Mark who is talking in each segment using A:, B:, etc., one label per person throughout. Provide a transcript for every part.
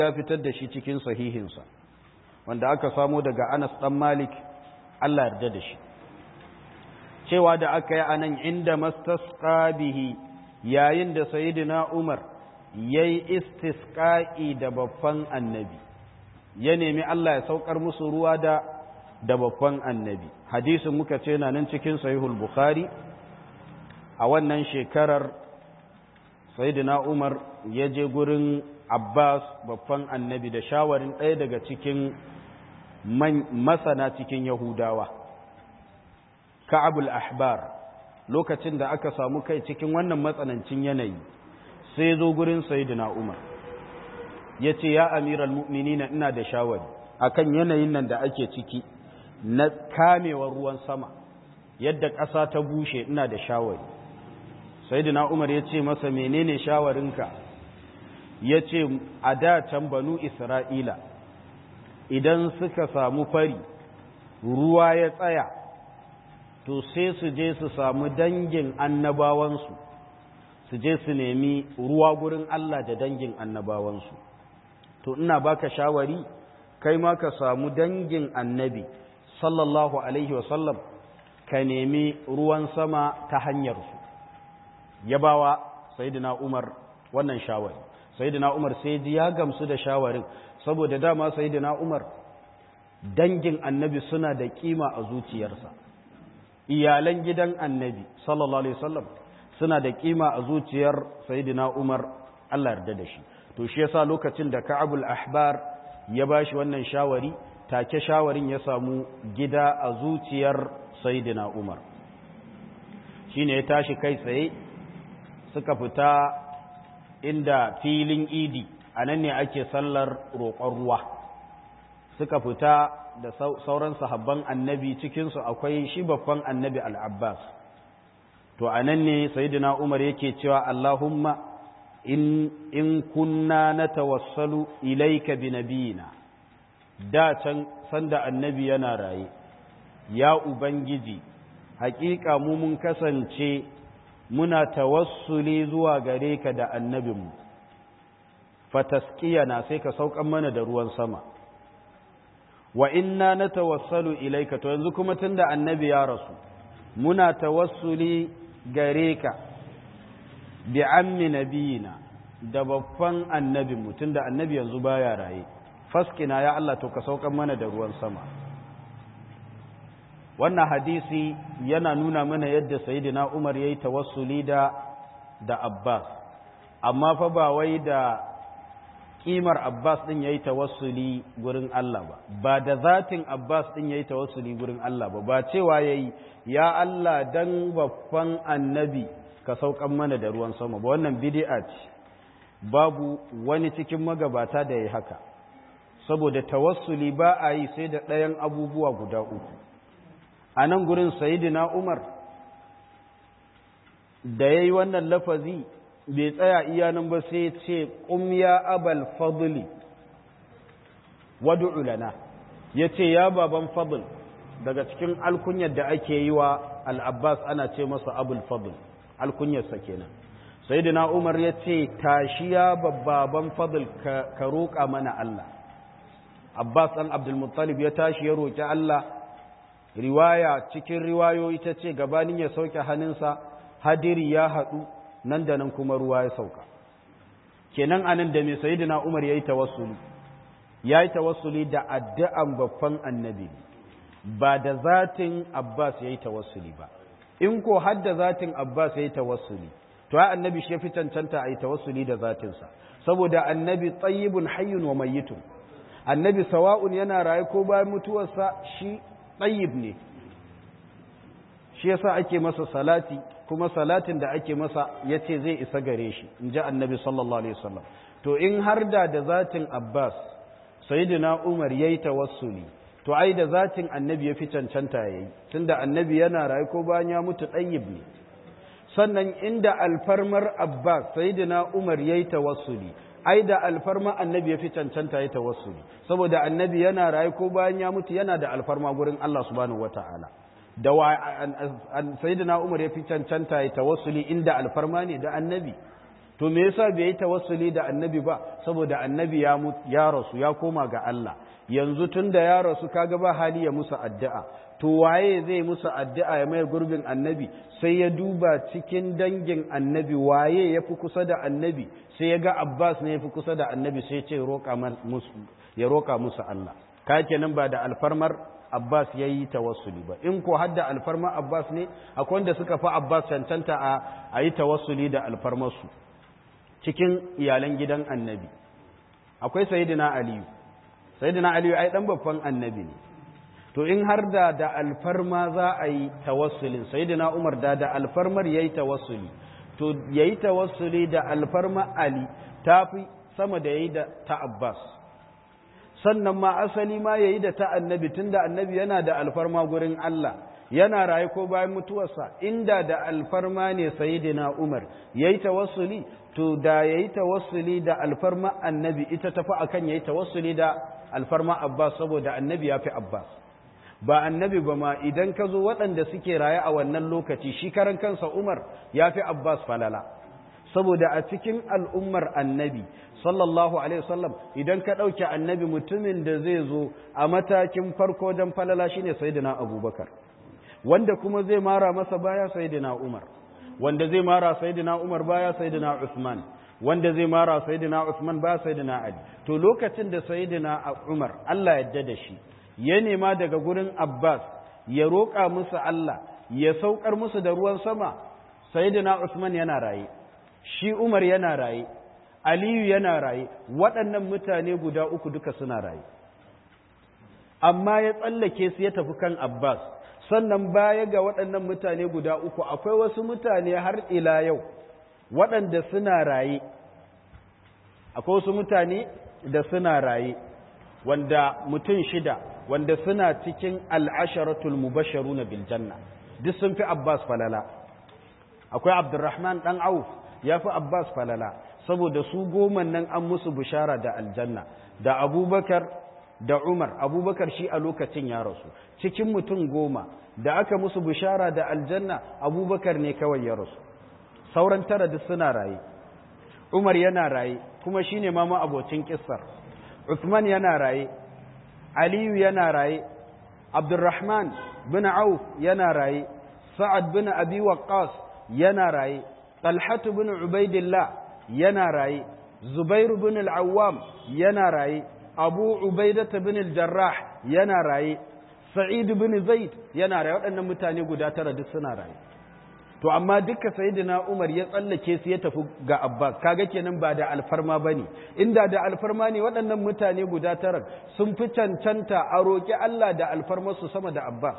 A: ya fitar da shi cikin sahihinsa wanda aka samo daga Anas dan Malik Allah yarda da shi cewa da aka yi anan inda mastasqa bihi yayin da sayyidina Umar yayi istisqa'i da babban annabi ya nemi Allah ya saukar musu ruwa da da babban annabi hadisin muka ce na nan cikin sahihul bukhari a wannan shekarar sayyidina Umar ya je gurin Abbas babban annabi da shawarin ɗaya daga cikin masana cikin Yahudawa Ka'abul Ahbar lokacin da aka samu kai cikin wannan matsanancin yanayi sai zo gurin sayyidina Umar ya ce ya amiral mu'minina ina da shawari akan yanayin nan da ake ciki na kamewar ruwan sama yadda ƙasa ta bushe ina da shawari sayyidina Umar ya ce masa menene shawarinka ya ce a da can banu Isra'ila idan suka samu fari ruwa ya tsaya to sai su je su samu dangin annabawansu su je su nemi ruwa gurin Allah da dangin annabawansu to ina baka shawari kai ma ka samu dangin annabi sallallahu alaihi wasallam ka nemi ruwan sama ta hanyarsu ya bawa sayidina umar wannan shawari sayidina umar sai ji ya gamsu da shawarin saboda dama sayidina umar dangin annabi suna da kima a zuciyarsa iyalan gidan annabi sallallahu alaihi wasallam suna da kima a zuciyar sayidina umar Allah yarda da shi to shi yasa lokacin da ka'abul ahbar ya bashi wannan shawari take shawarin ya samu gida a zuciyar sayidina umar shine ya tashi kai tsaye suka fita inda filin idi a nan ne ake sallar roƙon ruwa suka fita da sauran sahabban annabi cikinsu akwai shi babban annabi al'abbas to a nan ne sayidina umar yake cewa allahumma in, in kunna na tawassalu ilaika bi nabiyina da can sanda annabi yana raye ya ubangiji hakika mu mun kasance muna tawassuli zuwa gare ka da annabinmu fataskiyana sai ka saukan mana da ruwan sama wa inna na tawassalu ilaika to yanzu kuma tunda annabi ya rasu muna tawassuli gare ka bi ammi nabiyina da babban annabinmu tunda annabi yanzu baya raye faskina ya Allah to ka saukan mana da ruwan sama wannan hadisi yana nuna mana yadda sayyidina Umar yayi tawassuli da da Abbas amma fa ba wai da kimar Abbas din yayi tawassuli gurin Allah ba ba da zatin Abbas din yayi tawassuli gurin Allah ba ba cewa yayi ya Allah dan babban annabi ka saukan mana da ruwan sama ba wannan bid'a ce babu wani cikin magabata da yayi haka saboda tawassuli ba a yi sai da ɗayan abubuwa guda uku a nan gurin sayidina umar da ya yi wannan lafazi bai tsaya iya nan ba sai ce ya abal fadli wadu'u lana ya ce ya baban fadl daga cikin alkunyar da ake yi wa al'abbas ana ce masa abul fadl alkunyarsa kenan sayidina umar ya ce tashi ya baban fadl ka roƙa mana Allah abbas ɗan abdulmuttalib ya tashi ya roƙi Allah riwaya cikin riwayoyi ta ce gabanin ya sauke hannunsa hadiri ya haɗu nan da nan kuma ruwa ya sauka kenan anan da mai sayidina umar ya yi tawassuli ya yi tawassuli da addu'an babban annabi ba da zatin abbas ya yi tawassuli ba in ko har da zatin abbas ya yi tawassuli to ya annabi shi ya fi cancanta a yi tawassuli da zatinsa saboda annabi tsayibun hayyun wa mayyitun annabi sawa'un yana raye ko bayan mutuwarsa shi tsayib ne shi yasa ake masa salati kuma salatin da ake masa ya ce zai isa gare shi in ji annabi sallallahu alaihi wasallam to in har da da zatin abbas sayyidina umar yayi tawassuli to ai da zatin annabi ya fi cancanta yayi tunda annabi yana raye ko bayan ya mutu tsayib ne sannan inda alfarmar abbas sayyidina umar yayi tawassuli ai da alfarma annabi ya fi cancanta ya tawassuli saboda annabi yana rayu ko bayan ya mutu yana da alfarma gurin Allah subhanahu wataala da wa sayyidina Umar ya fi cancanta ya tawassuli inda alfarma ne da annabi to me yasa bai yi tawassuli da annabi ba saboda annabi ya ya rasu ya koma ga Allah yanzu tun da ya rasu kaga ba hali ya musu addu'a to waye zai musu addu'a ya mai gurbin annabi sai ya duba cikin dangin annabi waye ya fi kusa da annabi sai ya ga Abbas ne ya fi kusa da annabi sai ya ce ya roƙa musu Allah ka kenan ba da alfarmar Abbas ya yi tawassuli ba in ko hadda alfarmar Abbas ne akwai wanda suka fi Abbas cancanta a yi tawassuli da alfarmarsu cikin iyalan gidan annabi akwai sayidina aliyu sayidina aliyu ai dan babban annabi ne to in har da da alfarma za a yi tawassulin sayidina umar da da alfarmar yayi tawassuli to yayi tawassuli da alfarma ali tafi sama da yayi da ta abbas sannan ma asali ma yayi da ta annabi tunda annabi yana da alfarma gurin Allah yana raye ko bayan mutuwarsa inda da alfarma ne sayidina umar yayi tawassuli to da yayi tawassuli da alfarma annabi ita tafi akan yayi tawassuli da alfarma abbas saboda annabi yafi abbas ba annabi ba ma idan ka zo waɗanda suke raye a wannan lokaci shi karan kansa umar yafi abbas falala saboda a cikin al'ummar annabi sallallahu alaihi wasallam idan ka ɗauke annabi mutumin da zai zo a matakin farko don falala shine sayyidina abubakar wanda kuma zai mara masa baya sayyidina umar wanda zai mara sayyidina Umar baya sayyidina Uthman wanda zai mara sayyidina Uthman baya sayyidina Ali to lokacin da sayyidina Umar Allah yadda da shi ya nema daga gurin Abbas ya roƙa musu Allah ya saukar musu da ruwan sama sayyidina Uthman yana raye shi Umar yana raye Aliyu yana raye waɗannan mutane guda uku duka suna raye amma ya tsallake su ya tafi kan Abbas sannan baya ga waɗannan mutane guda uku akwai wasu mutane har ila yau waɗanda suna raye akwai wasu mutane da suna raye wanda mutum shida wanda suna cikin al'asharatul mubasharu na biljanna duk sun fi abbas falala akwai abdurrahman ɗan auf ya fi abbas falala saboda su goma nan an musu bishara da aljanna da abubakar da umar abubakar shi a lokacin ya rasu cikin mutum goma da aka musu bishara da aljanna abubakar ne kawai ya rasu sauran tara duk suna raye umar yana raye kuma shi ne mama abocin kissar uthman yana raye aliyu yana raye abdurrahman bin auf yana raye sa'ad bin abi waqqas yana raye talhatu bin ubaidillah yana raye zubairu bin al-awwam yana raye abu ubaidata bin al-jarrah yana raye sa'id bin zaid yana raye waɗannan mutane guda tara duk suna raye to amma duka sayyidina umar ya tsallake su ya tafi ga abbas kaga kenan ba da alfarma bane inda da alfarma ne waɗannan mutane guda tara sun fi cancanta a roƙi Allah da alfarmar su sama da abbas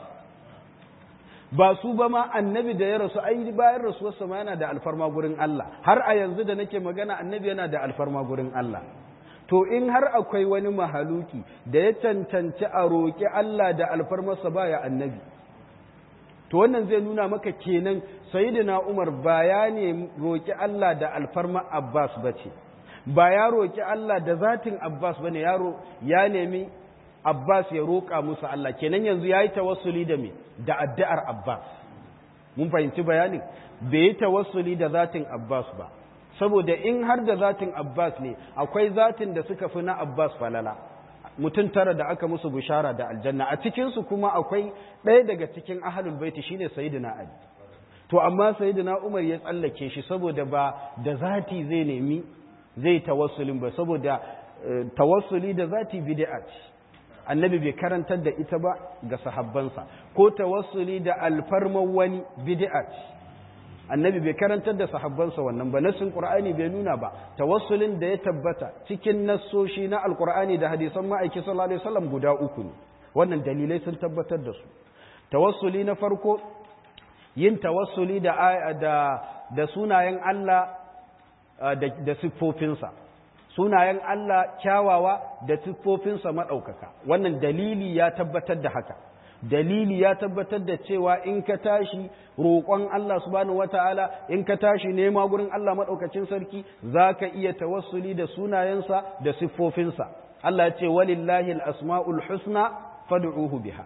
A: ba su ba ma annabi da ya rasu ai bayan rasuwarsa ma yana da alfarma gurin Allah har a yanzu da nake magana annabi yana da alfarma gurin Allah to in har akwai wani mahaluki da ya cancanci a roƙi Allah da alfarmarsa baya annabi to wannan zai nuna maka kenan sayyidina Umar ba ya ne roƙi Allah da alfarma Abbas bace ba ya roƙi Allah da zatin Abbas bane yaro ya nemi Abbas ya roƙa musu Allah kenan yanzu yayi tawassuli da me da addu'ar Abbas mun fahimci bayanin bai yi tawassuli da zatin Abbas ba saboda in har da zatin Abbas ne akwai zatin da suka fi na Abbas falala mutum tara da aka musu bishara da aljanna a cikinsu kuma akwai ɗaya daga cikin ahalul baiti shine sayyidina Ali to amma sayyidina Umar ya tsallake shi saboda ba da zati zai nemi zai tawassulin ba saboda tawassuli da zati bid'a ce annabi bai karantar da ita ba ga sahabbansa ko tawassuli da alfarman wani bid'a ce annabi bai karantar da sahabbansa wannan ba nassin qur'ani bai nuna ba tawassulin da ya tabbata cikin nassoshi na alqur'ani da hadisan ma'aiki sallallahu alaihi wasallam guda uku ne wannan dalilai sun tabbatar da su tawassuli na farko yin tawassuli da da da sunayen Allah da, da siffofinsa sunayen Allah kyawawa da siffofinsa maɗaukaka wannan dalili ya tabbatar da haka dalili ya tabbatar da cewa in ka tashi roƙon Allah subhanahu wata'ala in ka tashi nema gurin Allah maɗaukacin sarki za ka iya tawassuli da sunayensa da siffofinsa Allah ya ce walillahi al-asma'ul husna fad'uhu biha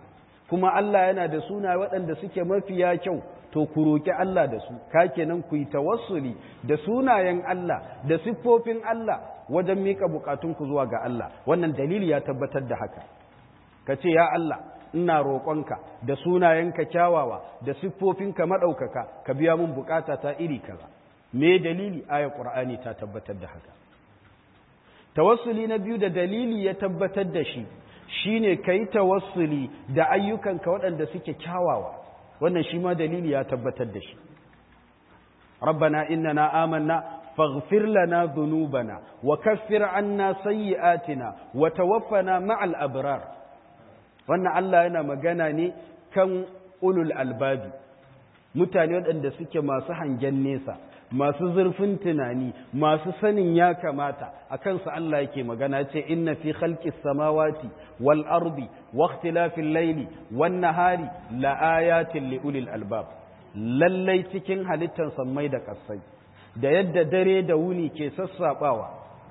A: kuma Allah yana da suna waɗanda suke mafiya kyau to ku roƙi Allah da su ka kenan ku yi tawassuli da sunayen Allah da siffofin Allah wajen miƙa buƙatunku zuwa ga Allah wannan dalili ya tabbatar da haka ka ce ya Allah ina roƙonka da sunayenka kyawawa da siffofinka maɗaukaka ka biya mun buƙata ta iri kaza me dalili ayar ƙur'ani ta tabbatar da haka tawassuli na biyu da dalili ya tabbatar da shi shine kai tawassuli da ayyukanka waɗanda suke kyawawa wannan shi ma dalili ya tabbatar da shi rabbana innana amanna faghfir lana dhunubana wa kaffir anna sayyi'atina wa tawaffana ma'al abrar wannan Allah yana magana ne kan ulul albabi mutane waɗanda suke masu hangen nesa masu zurfin tunani masu sanin ya kamata a kansu Allah yake magana ce inna fi khalqis samawati wal ardi wa ikhtilafil layli wan nahari la ayatin li ulil albab lallai cikin halittar sammai da kasai da yadda dare da wuni ke sassabawa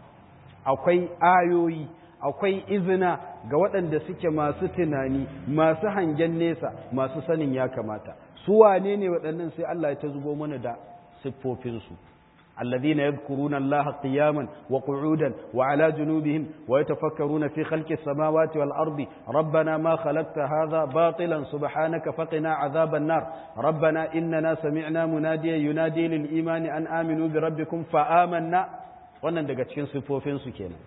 A: akwai ayoyi akwai izina ga waɗanda suke masu tunani masu hangen nesa masu sanin ya kamata su wane ne waɗannan sai Allah ya ta zubo mana da siffofinsu الذين يذكرون الله قياما وقعودا وعلى جنوبهم ويتفكرون في خلق السماوات والأرض ربنا ما خلقت هذا باطلا سبحانك فقنا عذاب النار ربنا إننا سمعنا مناديا ينادي للإيمان أن آمنوا بربكم فآمنا wannan daga cikin siffofinsu kenan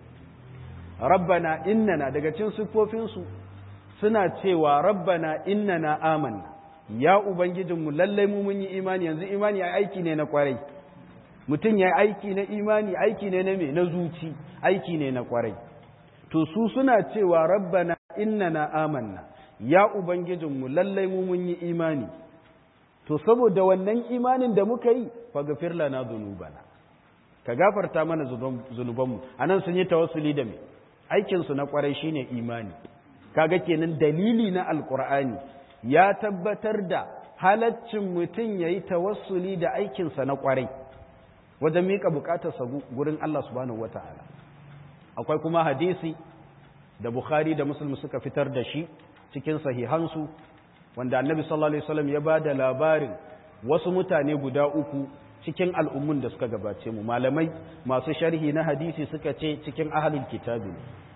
A: rabbana innana daga cikin siffofinsu suna cewa rabbana innana amanna ya ubangijinmu lallai mu mun yi imani yanzu imani ai aiki ne na kwarai mutum ya aiki na imani aiki ne na me na zuci aiki ne na kwarai to su suna cewa rabbana innana amanna ya ubangijinmu lallai mu mun yi imani to saboda wannan imanin da muka yi faghfir lana dhunubana ka gafarta mana zunubanmu anan sun yi tawassuli da me aikin su na kwarai shine imani kaga kenan dalili na alqur'ani ya tabbatar da halaccin mutum yayi tawassuli da aikinsa na kwarai wajen miƙa buƙatarsa gurin Allah subhanahu wata'ala akwai kuma hadisi da Bukhari da Muslim suka fitar da shi cikin sahihansu wanda Annabi sallallahu alaihi wasallam ya bada labarin wasu mutane guda uku cikin al'ummun da suka gabace mu malamai masu sharhi na hadisi suka ce cikin ahlul kitabi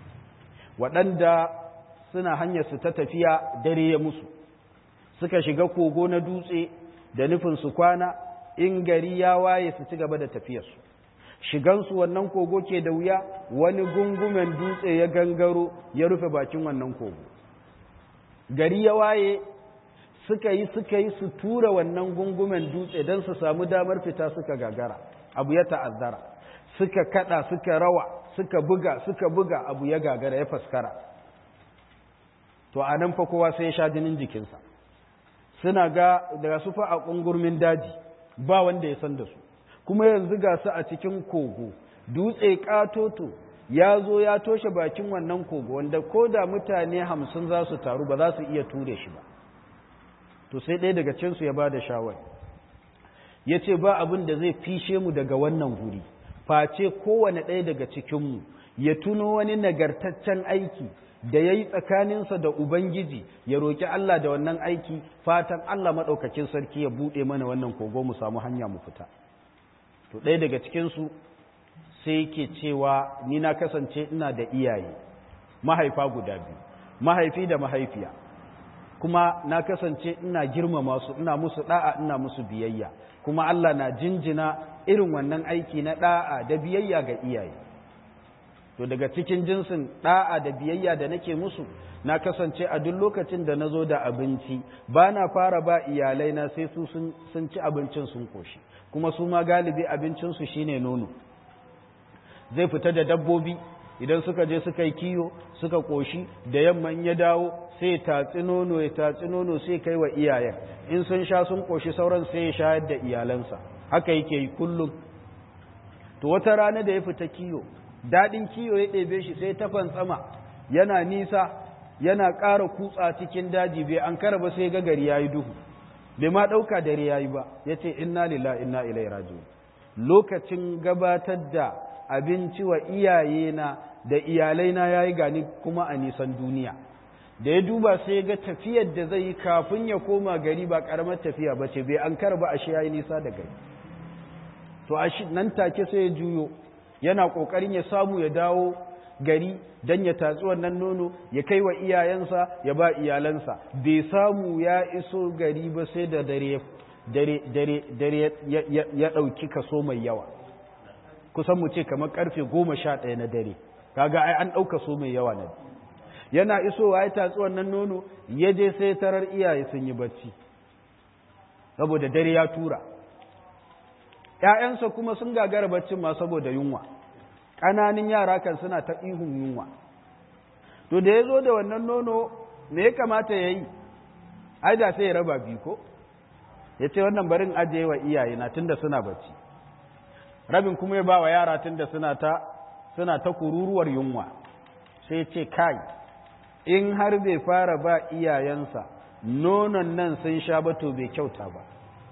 A: waɗanda suna hanyar su ta tafiya dare ya musu suka shiga kogo na dutse da nufin su kwana in gari ya waye su ci gaba da tafiyarsu shigansu wannan kogo ke da wuya wani gungumen dutse ya gangaro ya rufe bakin wannan kogo gari ya waye suka yi suka yi su tura wannan gungumen dutse don su samu damar fita suka gagara abu ya ta'azzara suka kada suka rawa suka buga suka buga abu ya gagara ya faskara to a nan fa kowa sai ya sha jinin jikinsa suna ga daga su fa a ƙungurmin daji ba wanda ya san da su kuma yanzu ga su a cikin kogo dutse katoto ya zo ya toshe bakin wannan kogo wanda ko da mutane hamsin za su taru ba za su iya ture shi ba to sai ɗaya daga cinsu ya ba da shawar ya ce ba abin da zai fishe mu daga wannan guri face kowane ɗaya daga cikinmu ya tuno wani nagartaccen aiki da ya yi tsakaninsa da Ubangiji ya roƙi Allah da wannan aiki fatan Allah maɗaukakin sarki ya buɗe mana wannan kogo mu samu hanya mu fita. To ɗaya daga cikinsu sai yake cewa ni na kasance ina da iyaye mahaifa guda biyu mahaifi da mahaifiya kuma na kasance ina girmama su ina musu ɗa'a ina musu biyayya kuma Allah na jinjina irin wannan aiki na ɗa'a da biyayya ga iyaye. to daga cikin jinsin ɗa'a da biyayya da nake musu na kasance a duk lokacin da na zo da abinci ba na fara ba iyalai na sai su sun ci abincin sun koshi kuma su ma galibi abincinsu shine nono zai fita da dabbobi idan suka je suka yi kiyo suka koshi da yamma in ya dawo sai ya tatsi nono ya tatsi nono sai kai wa iyayen in sun sha sun koshi sauran sai ya shayar da iyalansa haka yake yi kullum to wata rana da ya fita kiyo daɗin kiyo ya ɗebe shi sai ta fantsama yana nisa yana ƙara kutsa cikin daji bai an kara ba sai ga gari ya yi duhu bai ma ɗauka dare ya yi ba ya ce inna lila inna ilai rajiun lokacin gabatar da abinci wa iyayena da iyalaina ya yi gani kuma a nisan duniya da ya duba sai ga tafiyar da zai yi kafin ya koma gari ba karamar tafiya ba ce bai an karba ashe ya yi nisa da gari to a nan take sai ya juyo yana ƙoƙarin ya samu ya dawo gari don ya tatsi wannan nono ya kai wa iyayensa ya ba iyalansa bai samu ya iso gari ba sai da dare dare ya ɗauki kaso mai yawa kusan mu ce kamar karfe goma sha ɗaya na dare kaga ai an ɗauka so mai yawa na yana isowa ya tatsi wannan nono ya je sai tarar iyaye sun yi bacci saboda dare ya tura ‘ya'yansa kuma sun gagara baccin ma saboda yunwa ƙananin yara kan suna ta ihun yunwa to da ya zo da wannan nono me ya kamata ya yi ai da sai ya raba biyu ko ya ce wannan barin ajiye wa iyaye na tunda suna bacci rabin kuma ya ba wa yara tunda suna ta suna ta kururuwar yunwa sai ce kai in har bai fara ba iyayensa nonon nan sun sha ba to bai kyauta ba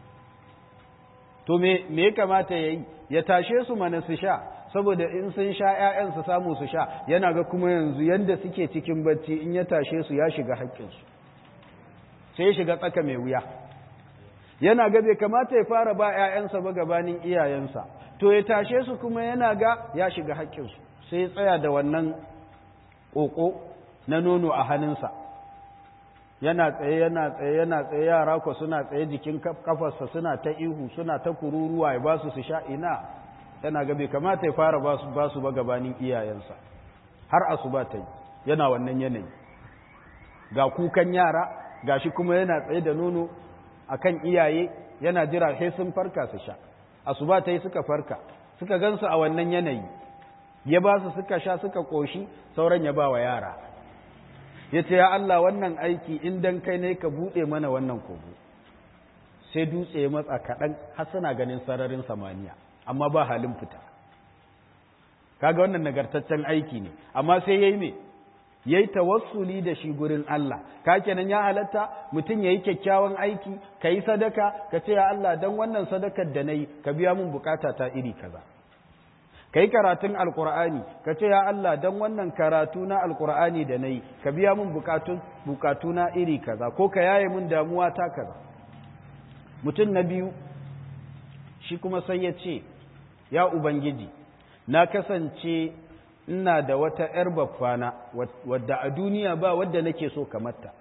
A: to me ya kamata ya yi ya tashe su mana su sha saboda in sun sha ‘ya'yan su samu su sha yana ga kuma yanzu yadda suke cikin bacci in ya tashe su ya shiga haƙƙinsu sai ya shiga tsaka mai wuya yana ga bai kamata ya fara ba ‘ya'yansa ba gabanin iyayensa to ya tashe su kuma yana ga ya shiga haƙƙinsu sai ya tsaya da wannan ƙoƙo na nono a hannunsa yana tsaye yana tsaye yana tsaye yara ko suna tsaye jikin kafarsa suna ta ihu suna ta kururuwa ya ba su su sha ina yana ga bai kamata ya fara ba su ba gabanin iyayensa har asuba ta yi yana wannan yanayi ga kukan yara ga shi kuma yana tsaye da nono akan iyaye yana jira sai sun farka su sha asuba ta yi suka farka suka gansu a wannan yanayi ya ba su suka sha suka koshi sauran ya ba wa yara ya ce ya Allah wannan aiki in dan kai ne ka buɗe mana wannan kogo sai dutse ya matsa kaɗan har suna ganin sararin samaniya amma ba halin fita kaga wannan nagartaccen aiki ne amma sai yayi me yayi tawassuli da shi gurin Allah ka kenan ya halatta mutum yayi kyakkyawan aiki kai sadaka ka ce ya Allah dan wannan sadakar da nayi ka biya mun bukata ta iri kaza kai karatun alqur'ani ka ce ya Allah dan wannan karatu na alqur'ani da nayi ka biya mun bukatun bukatuna iri kaza ko ka yaye mun damuwa ta kaza mutum na biyu shi kuma sai ya ce ya ubangiji na kasance ina da wata ‘yar baffana wadda a duniya ba wadda nake so kamarta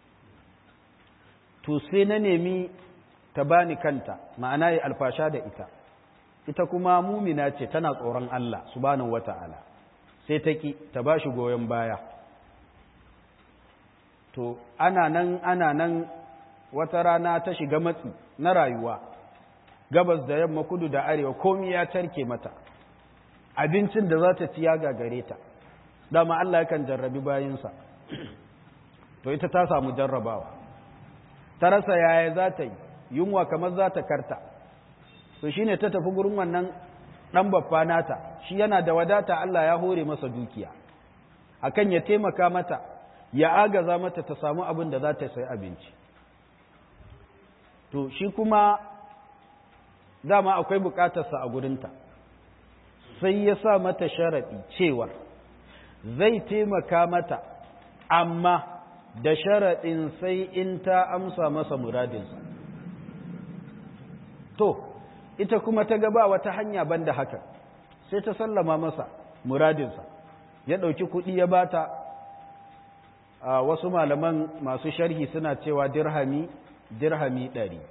A: to sai na nemi ta bani kanta ma'ana ya alfasha da ita ita kuma mumina ce tana tsoron Allah subhanahu wata'ala sai ta ki ta ba shi goyon baya to ana nan ana nan wata rana ta shiga matsi na rayuwa gabas da yamma kudu da arewa komi ya tarke mata abincin da za ta ci ya gagare ta dama Allah yakan jarrabi bayinsa to ita ta samu jarrabawa ta rasa yaya za ta yi yunwa kamar za ta karta to shine ta tafi gurin wannan dan babba nata shi yana da wadata Allah ya hore masa dukiya akan ya taimaka mata ya agaza mata ta samu abin da za ta sai abinci to shi kuma dama akwai bukatarsa a gurinta sai ya sa mata sharaɗi cewa zai taimaka mata amma da sharaɗin sai in ta amsa masa muradinsa to ita kuma ta gaba wata hanya banda haka sai ta sallama masa muradinsa ya ɗauki kuɗi ya bata a wasu malaman masu sharhi suna cewa dirhami dirhami ɗari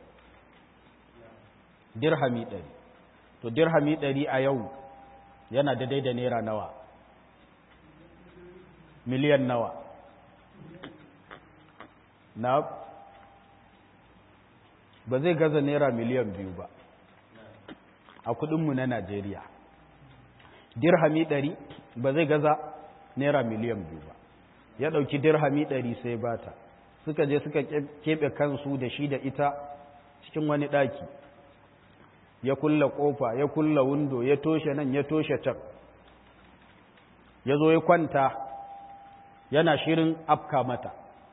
A: dirhami ɗari to dirhami ɗari a yau yana da da naira nawa miliyan nawa na ba zai gaza naira miliyan biyu ba a kudinmu na najeriya dirhami ɗari ba zai gaza naira miliyan biyu ba ya ɗauki dirhami ɗari sai bata suka je suka keɓe kansu da shi da ita cikin wani ɗaki ya kulla ƙofa ya kulla windo ya toshe nan ya toshe can ya zo ya kwanta yana shirin afka mata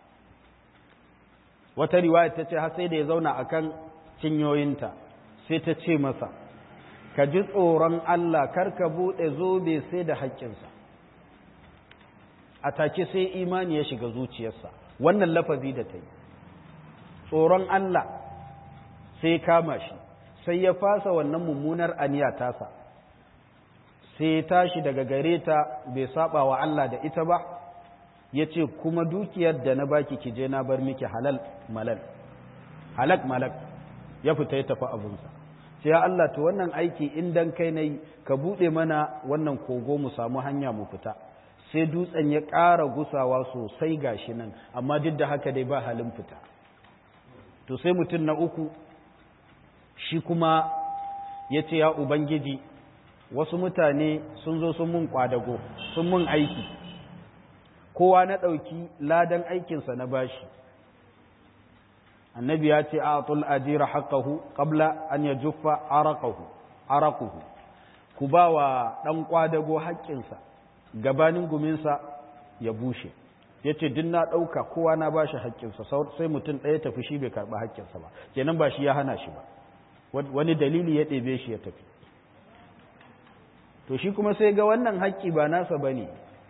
A: wata riwaya ta ce har sai da ya zauna akan cinyoyinta sai ta ce masa ka ji tsoron Allah kar ka buɗe zobe sai da haƙƙinsa a take sai imani ya shiga zuciyarsa wannan lafazi da ta yi tsoron Allah sai kama shi sai ya fasa wannan mummunar aniya tasa sai ya tashi daga gare ta bai saba wa Allah da ita ba ya ce kuma dukiyar da na baki ki je na bar miki halal malal halak malak ya fita ya tafi abunsa sai ya Allah to wannan aiki in dan kai nayi ka bude mana wannan kogo mu samu hanya mu fita sai dutsen ya ƙara gusawa sosai gashi nan amma duk da haka dai ba halin fita to sai mutum na uku shi kuma ya ce ya ubangiji wasu mutane sun zo sun mun kwadago sun mun aiki kowa na ɗauki ladan aikinsa na bashi annabi ya ce a'tul ajira haqqahu qabla an yajuffa araqahu araquhu ku ba wa dan kwadago haƙƙinsa gabanin guminsa ya bushe yace duk na dauka kowa na bashi haƙƙinsa sai mutum ɗaya tafi shi bai karɓi haƙƙinsa ba kenan ba shi ya hana shi ba wani dalili ya ɗebe shi ya tafi to shi kuma sai ga wannan haƙƙi ba nasa bane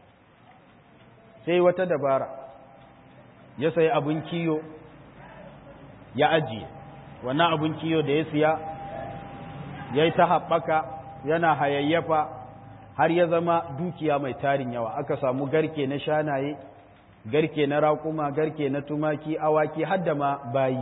A: sai wata dabara ya sayi abin kiyo ya ajiye wannan abin kiyo da ya siya ya yi ta haɓaka yana hayayyafa har ya zama dukiya mai tarin yawa aka samu garke na shanaye garke na raƙuma garke na tumaki awaki har da ma bayi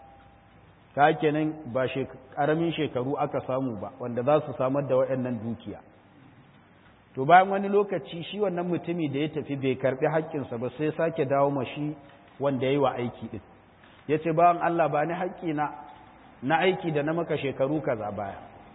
A: ka kenan ba ƙaramin shekaru aka samu ba wanda za su samar da waɗannan dukiya to bayan wani lokaci shi wannan mutumi da ya tafi bai karɓi haƙƙinsa ba sai sake dawo ma shi wanda ya yi wa aiki ɗin ya ce bawan Allah ba ni haƙƙina na aiki da na maka shekaru kaza baya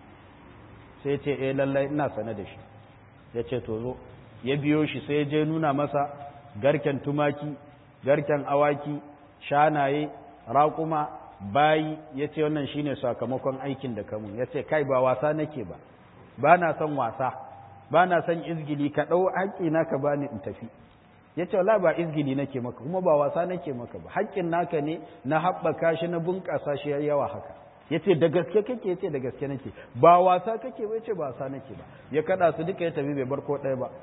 A: sai ce eh lallai ina sane da shi ya ce to zo ya biyo shi sai je nuna masa garken tumaki garken awaki shanaye raƙuma bayi ya ce wannan shine sakamakon aikin da kamun ya ce kai ba wasa nake ba ba na son wasa ba na son izgili ka ɗau haƙƙina ka bani in tafi ya ce wala ba izgili nake maka kuma ba wasa nake maka ba haƙƙin naka ne na haɓaka shi na bunƙasa shi yawa haka ya ce da gaske kake ya ce da gaske nake ba wasa kake ba ya ce ba wasa nake ba ya kaɗa su duka ya tafi bai bar ko ɗaya ba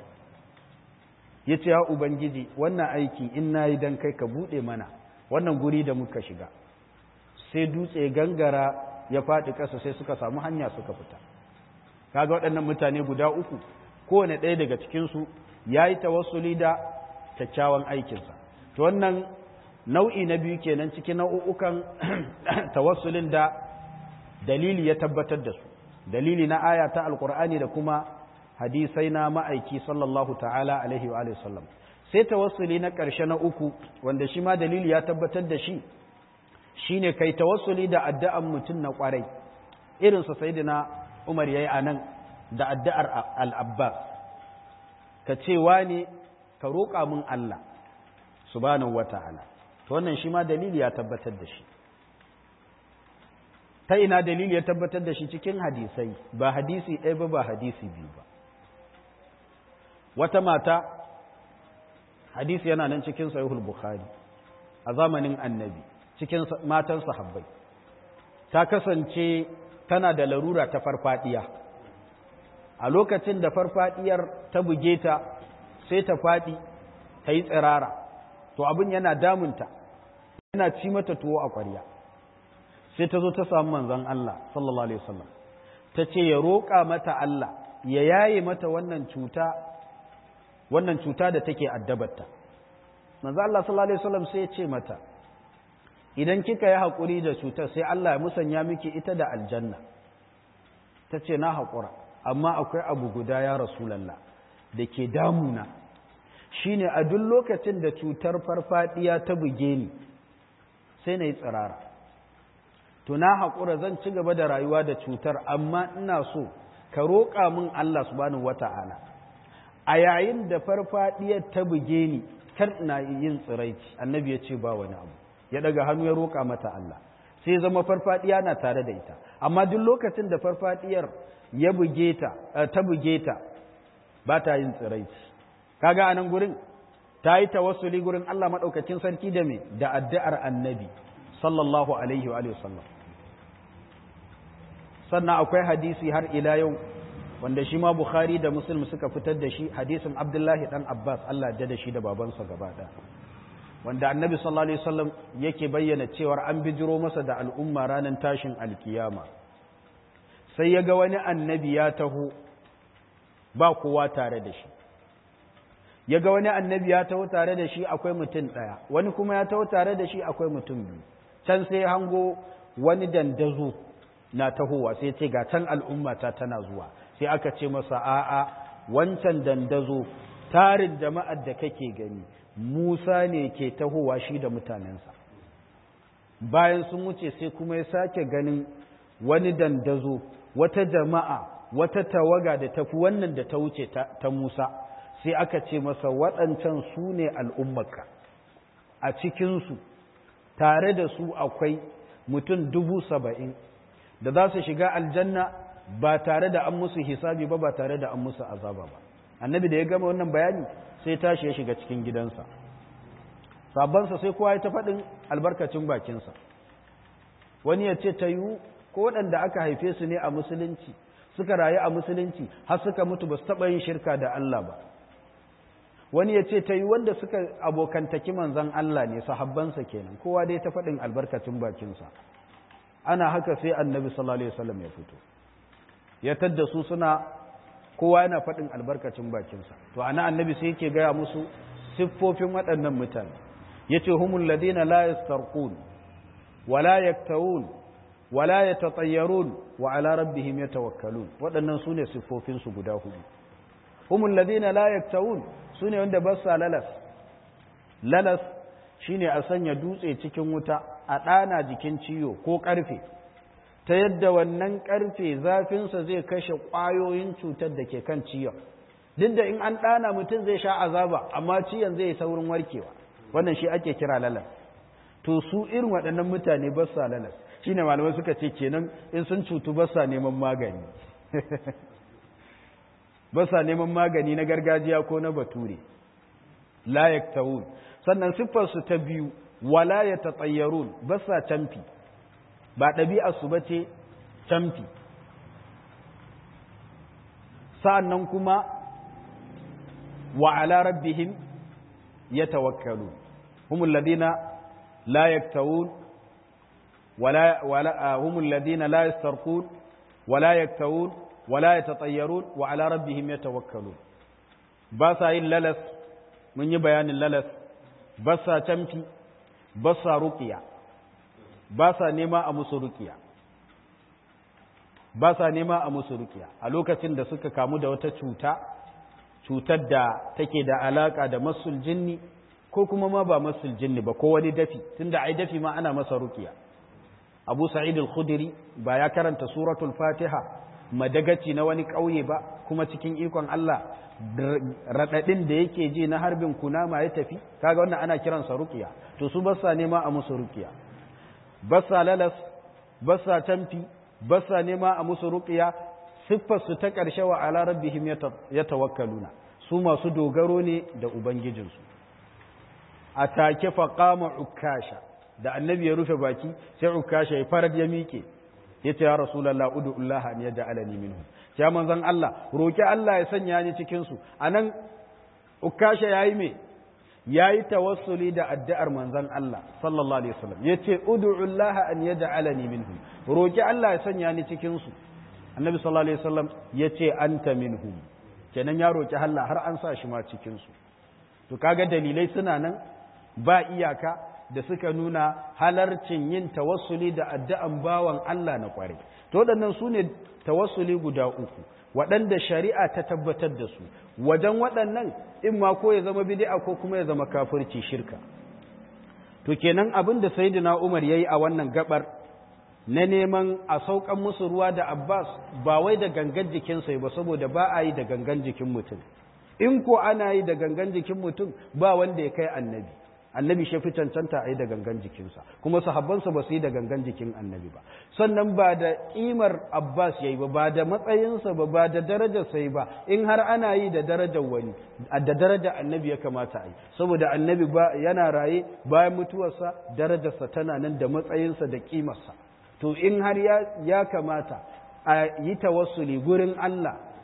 A: ya ce ya ubangiji wannan aiki in na yi don kai ka buɗe mana wannan guri da muka shiga sai dutse gangara ya faɗi ƙasa sai suka samu hanya suka fita kaga waɗannan mutane guda uku kowane ɗaya daga cikinsu ya yi tawassuli da kyakkyawan aikinsa to wannan nau'i na biyu kenan cikin nau'ukan tawassulin da dalili ya tabbatar da su dalili na aya ta alkur'ani da kuma hadisai na ma'aiki sallallahu ta'ala alaihi wa sallam sai tawassuli na ƙarshe na uku wanda shi ma dalili ya tabbatar da shi shine kai tawassuli da addu'an mutum na ƙwarai irinsa sayyidina Umar yayi anan da addu'ar al-Abbas ka ce ne ka roƙa min Allah subhanahu wata'ala to wannan shi ma dalili ya tabbatar da shi ta ina dalili ya tabbatar da shi cikin hadisai ba hadisi ɗaya ba ba hadisi biyu ba wata mata hadisi yana nan cikin sahihul bukhari a zamanin annabi cikin matan sahabbai ta kasance tana da larura ta farfadiya a lokacin da farfadiyar ta buge ta sai ta faɗi ta yi tsirara to abin yana damunta yana ci mata tuwo a ƙwarya sai ta zo ta samu manzon Allah sallallahu alaihi wasallam ta ce ya roƙa mata Allah ya yaye mata wannan cuta wannan cuta da take addabarta manzon Allah sallallahu alaihi wasallam sai ya ce mata idan kika yi haƙuri da cutar sai Allah ya musanya miki ita da aljanna ta ce na haƙura amma akwai abu guda ya rasulallah da ke damuna shine a duk lokacin da cutar farfadiya ta buge ni sai na yi tsirara to na haƙura zan ci gaba da rayuwa da cutar amma ina so ka roƙa min Allah subhanahu wata'ala a yayin da farfadiyar ta buge ni kar ina yin tsiraici annabi ya ce ba wani abu ya daga hannu ya roƙa mata Allah sai zama farfadiya na tare da ita amma duk lokacin da farfadiyar ya buge ta ta buge ta ba ta yin tsiraici kaga anan gurin ta yi tawassuli gurin Allah madaukakin sarki da me da addu'ar annabi sallallahu alaihi wa alihi wasallam sannan akwai hadisi har ila yau wanda shi ma bukhari da muslim suka fitar da shi hadisin abdullahi dan abbas allah da shi da babansa gaba ɗaya wanda annabi sallallahu alaihi wasallam yake bayyana cewar an bijiro masa da al'umma ranar tashin alkiyama sai ya ga wani annabi ya taho ba kowa tare da shi ya ga wani annabi ya taho tare da shi akwai mutum ɗaya wani kuma ya taho tare da shi akwai mutum biyu can sai hango wani dandazo na tahowa sai ce ga can al'ummata tana zuwa sai aka ce masa a'a wancan dandazo tarin jama'ar da kake gani Musa ne ke tahowa shi da mutanensa bayan sun wuce sai kuma ya sake ganin wani dandazo wata jama'a wata tawaga da tafi wannan da ta wuce ta Musa sai aka ce masa waɗancan su ne al'ummarka a cikinsu tare da su akwai mutum dubu saba'in da za su shiga aljanna ba tare da an musu hisabi ba ba tare da an musu azaba ba annabi da ya gama wannan bayani sai tashi ya shiga cikin gidansa sabansa sai kowa ya ta faɗin albarkacin bakinsa wani ya ce ta yiwu ko waɗanda aka haife su ne a musulunci suka rayu a musulunci har suka mutu ba su taɓa yin shirka da Allah ba wani ya ce ta yi wanda suka abokantaki manzan Allah ne sahabbansa kenan kowa dai ta faɗin albarkacin bakinsa ana haka sai annabi sallallahu alaihi wasallam ya fito ya tadda su suna kowa yana faɗin albarkacin bakinsa to ana annabi sai yake gaya musu siffofin waɗannan mutane yace humul ladina la yastarqun wala yaktawun wala yatatayyarun wa ala rabbihim yatawakkalun waɗannan sune siffofin su guda hudu humul ladina la yaktawun sune wanda ba sa lalas lalas shine a sanya dutse cikin wuta a ɗana jikin ciyo ko ƙarfe ta yadda wannan ƙarfe zafinsa zai kashe ƙwayoyin cutar da ke kan ciyon duk da in an ɗana mutum zai sha azaba amma ciyon zai saurin warkewa wannan shi ake kira lalas to su irin waɗannan mutane ba sa lalas shi ne malamai suka ce kenan in sun cutu ba sa neman magani ba sa neman magani na gargajiya ko na bature la yaktawun sannan siffarsu ta biyu wala ya tatayyarun ba sa camfi ba ɗabi'arsu ba ce camfi sa'an kuma wa ala rabbihim ya tawakkalu humul ladina la yaktawun wala wala humul ladina la yastarqun wala yaktawun wala yatatayyarun wa ala rabbihim yatawakkalun ba sa yin lalas mun yi bayanin lalas ba sa camfi ba sa ruƙiya ba sa nema a musu ruƙiya ba sa nema a musu ruƙiya a lokacin da suka kamu da wata cuta cutar da take da alaƙa da masul jinni ko kuma ma ba masul jinni ba ko wani dafi tunda ai dafi ma ana masa ruƙiya abu sa'id al-khudri ba ya karanta suratul fatiha madagaci na wani ƙauye ba kuma cikin ikon Allah raɗaɗin da yake ji na harbin kunama ya tafi kaga wannan ana kiransa rukiya to su basa nema a musu rukiya basa lalas basa tamfi basa nema a musu rukiya siffar su ta ƙarshe wa ala rabbihim ya tawakkaluna su masu dogaro ne da ubangijinsu a take fa qama ukasha da annabi ya rufe baki sai ukasha ya farad ya miƙe yace ya rasulullah ud'ullaha an yaj'alani minhum ya manzon Allah roki Allah ya sanya ni cikin su anan ukasha yayi me yayi tawassuli da addu'ar manzon Allah sallallahu alaihi wasallam yace ud'ullaha an yaj'alani minhum roki Allah ya sanya ni cikin su annabi sallallahu alaihi wasallam yace anta minhum kenan ya roki Allah har an sa shi ma cikin su to kaga dalilai suna nan ba iyaka da suka nuna halarcin yin tawassuli da addu'an bawan Allah na kware. To waɗannan su ne tawassuli guda uku, waɗanda shari'a ta tabbatar da su, wajen waɗannan in ma ko ya zama bid'a ko kuma ya zama kafirci shirka. To kenan abin da Sayyidina Umar ya yi a wannan gabar na neman a saukan musu ruwa da Abbas ba wai da gangan jikinsa ba saboda ba a yi da gangan jikin mutum. In ko ana yi da gangan jikin mutum ba wanda ya kai annabi. annabi shi fi cancanta a yi da gangan jikinsa kuma sahabbansa ba su yi da gangan jikin annabi ba sannan ba da ƙimar abbas ya yi ba ba da matsayinsa ba ba da darajarsa yi ba in har ana yi da darajar wani da darajar annabi ya kamata a yi saboda annabi ba yana raye bayan mutuwarsa darajarsa tana nan da matsayinsa da ƙimarsa to in har ya kamata a yi tawassuli gurin allah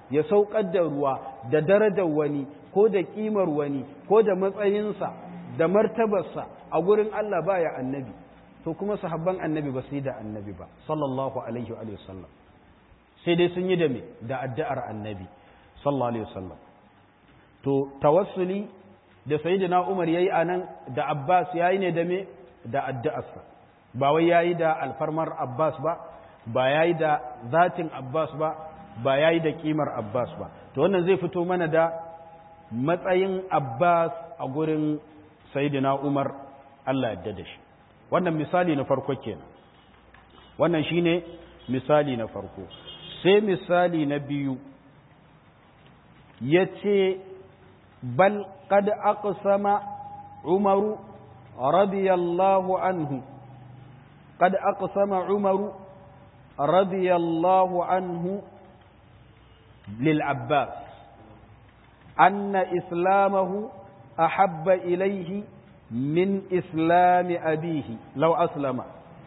A: ya saukar da ruwa da darajar wani ko da kimar wani ko da matsayinsa da martabarsa a gurin Allah baya annabi to kuma sahabban annabi ba su yi da annabi ba sallallahu alaihi wa sallam sai dai sun yi da me da addu'ar annabi sallallahu alaihi wasallam to tawassuli da sayyidina Umar yayi anan da Abbas yayi ne da me da addu'arsa ba wai yayi da alfarmar Abbas ba ba yayi da zatin Abbas ba ba yayi da kimar Abbas ba to wannan zai fito mana da matsayin Abbas a gurin sayyidina Umar Allah ya da shi wannan misali na farko kenan wannan shine misali na farko sai misali na biyu ya ce bal kad aqsama umaru radiyallahu anhu kad aqsama umaru radiyallahu anhu lil abbas anna islamahu ahabba ilayhi min islami abihi law aslama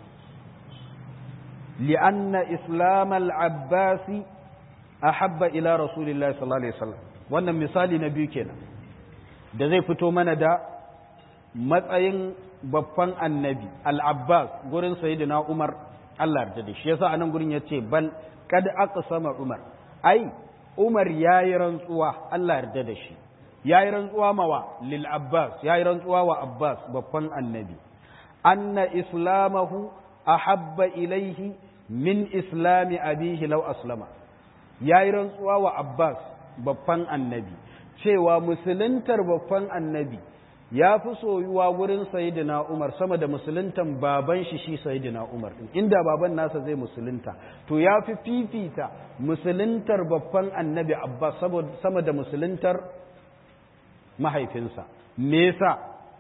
A: لأن إسلام العباس أحب إلى رسول الله صلى الله عليه وسلم wannan misali na biyu kenan da zai fito mana da matsayin babban annabi al-abbas gurin sayyidina umar Allah yarda da shi yasa anan gurin yace bal kad aqsama umar ai umar yayi rantsuwa Allah yarda da shi yayi rantsuwa mawa lil abbas yayi rantsuwa wa abbas babban annabi anna islamahu ahabba ilaihi min islami abihi law aslama yayi rantsuwa wa Abbas babban annabi cewa musuluntar babban annabi ya fi soyuwa gurin sayyidina Umar sama da musuluntan baban shi shi sayyidina Umar inda baban nasa zai musulunta to ya fi fifita musuluntar babban annabi Abbas sama da musuluntar mahaifinsa me yasa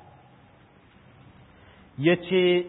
A: yace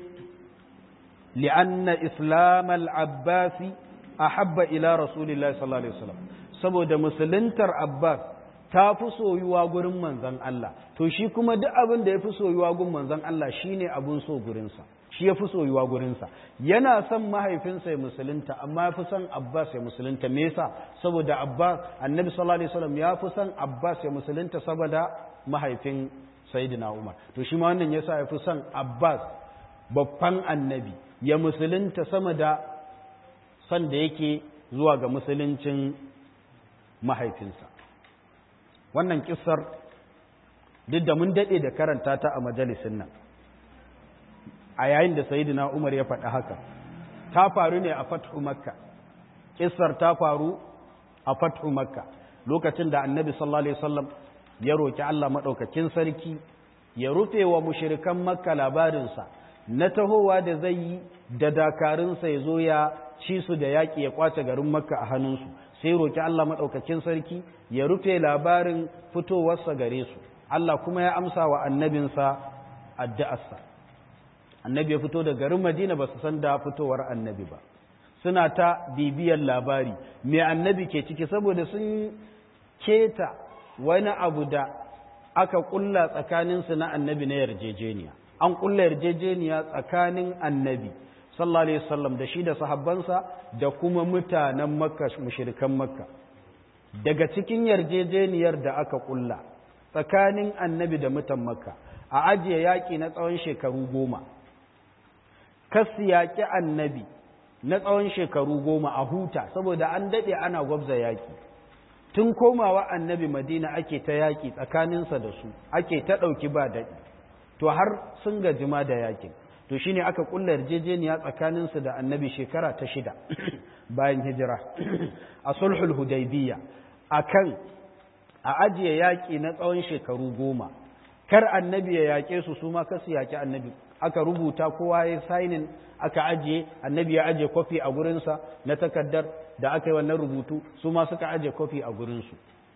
A: لأن إسلام العباس أحب إلى رسول الله صلى الله عليه وسلم saboda musuluntar Abbas ta fi soyuwa gurin manzon Allah to shi kuma duk abin da ya fi soyuwa gurin manzon Allah shine abun so gurinsa shi ya fi soyuwa gurinsa yana son mahaifinsa ya musulunta amma ya fi son Abbas ya musulunta me yasa saboda Abbas annabi sallallahu alaihi wasallam ya fi son Abbas ya musulunta saboda mahaifin Sayyidina Umar to shi ma wannan yasa ya fi son Abbas babban annabi ya musulunta sama da son da yake zuwa ga musuluncin mahaifinsa wannan kissar duk da mun daɗe da karanta ta a majalisin nan a yayin da sayidina umar ya faɗi haka ta faru ne a fathu makka kissar ta faru a fathu makka lokacin da annabi sallallahu alaihi wasallam ya roki Allah maɗaukakin sarki ya rufe wa mushirikan makka labarinsa na tahowa da zai yi da dakarunsa ya zo ya ci su da yaƙi ya kwace garin makka a hannunsu sai roƙi Allah maɗaukakin sarki ya rufe labarin fitowarsa gare su Allah kuma ya amsa wa annabinsa addu'arsa annabi ya fito da garin madina ba su san da fitowar annabi ba suna ta bibiyar labari me annabi ke ciki saboda sun keta wani abu da aka kulla tsakaninsu na annabi na yarjejeniya an kulla yarjejeniya tsakanin annabi sallallahu alaihi wasallam da shi da sahabbansa da kuma mutanen makka mushrikan makka daga cikin yarjejeniyar da aka kulla tsakanin annabi da mutan makka a ajiye yaƙi na tsawon shekaru goma kasu yaƙi annabi na tsawon shekaru goma a huta saboda an daɗe ana gwabza yaƙi tun komawa annabi madina ake ta yaƙi tsakaninsa da su ake ta ɗauki ba daɗi to har sun gajima da yaƙin to shine aka kulla yarjejeniya tsakaninsu da annabi shekara ta shida bayan hijira a sulhul hudaybiyya akan a ajiye yaƙi na tsawon shekaru goma kar annabi ya yaƙe su su ma kasu yaƙi annabi aka rubuta kowa ya sainin aka ajiye annabi ya ajiye kofi a gurinsa na takardar da aka yi wannan rubutu su ma suka ajiye kofi a gurinsu